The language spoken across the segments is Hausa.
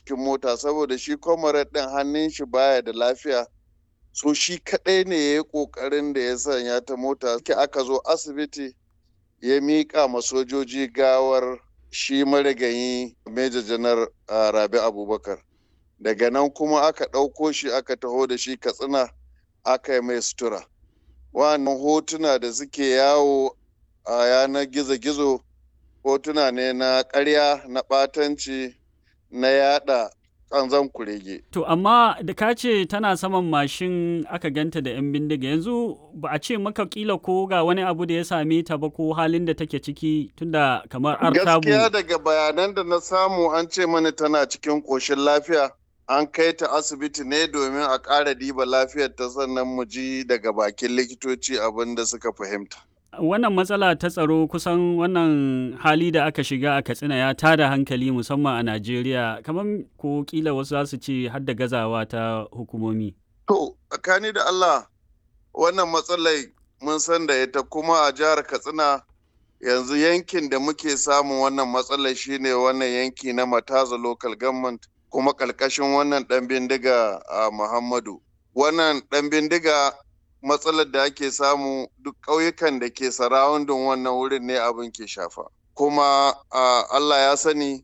cikin mota saboda shi comrade ɗin hannun shi baya da lafiya so shi kaɗai ne ya yi ƙoƙarin da ya sanya ta mota aka zo asibiti ya miƙa ma sojoji gawar shi marigayi Major Janar Rabi Abubakar. Daga nan kuma aka ɗauko shi aka taho da shi Katsina aka yi mai sutura. Wannan hotuna da suke yawo a yanar gizo-gizo hotuna ne na ƙarya na ɓatanci na yada ƙanzan kurege. To amma da ka ce tana saman mashin aka ganta da 'yan bindiga yanzu ba a ce maka kila ko ga wani abu da ya same ta ba ko halin da take ciki tunda kamar artabu. Gaskiya daga bayanan da na samu an ce mani tana cikin ƙoshin lafiya an kai ta asibiti ne domin a ƙara diba lafiyar ta sannan mu ji daga bakin likitoci abin da suka fahimta. wannan matsala ta tsaro kusan wannan hali da aka shiga a katsina ya tada hankali musamman a najeriya kamar ko kila wasu za su ce har da gazawa ta hukumomi to tsakani da allah wannan matsalai mun san da ita kuma a jihar katsina yanzu yankin da muke samun wannan matsalar shine wannan yanki na mataza local government kuma ƙarƙashin wannan ɗan bindiga a muhammadu wannan ɗan bindiga matsalar da ake samu duk ƙauyukan da ke sarawundin wannan wurin ne abin ke shafa kuma Allah ya sani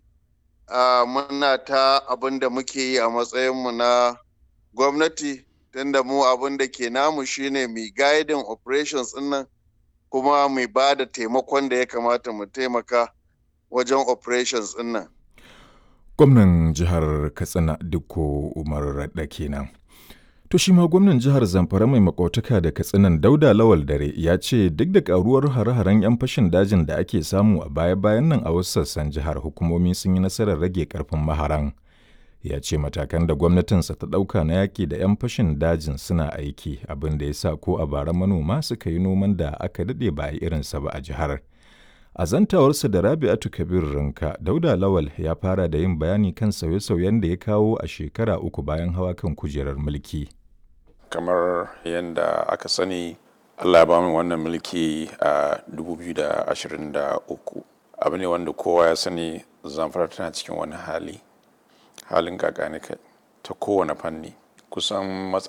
muna ta abin da muke yi a matsayinmu na gwamnati tunda mu abin da ke namu shine mai guiding operations nan kuma mai ba da taimakon da ya kamata mu taimaka wajen operations nan. gwamnan jihar katsina dukko umar raɗa kenan. To shi ma gwamnan jihar Zamfara mai makautaka da katsinan Dauda Lawal Dare ya ce duk da karuwar hare-haren 'yan fashin dajin da ake samu a baya-bayan nan a wasu sassan jihar hukumomi sun yi nasarar rage karfin maharan. Ya ce matakan da gwamnatinsa ta ɗauka na yaƙi da 'yan fashin dajin suna aiki abin da ya sa ko a bara manoma suka yi noman da aka daɗe ba a irinsa ba a jihar. A zantawarsa da Rabi'atu Kabir Rinka, Dauda Lawal ya fara da yin bayani kan sauye-sauyen da ya kawo a shekara uku bayan hawa kan kujerar mulki. kamar yadda aka sani allah ya ba mu wannan mulki a 2023 abu ne wanda kowa ya sani zamfara tana cikin wani hali halin kakani kai ta kowane fanni kusan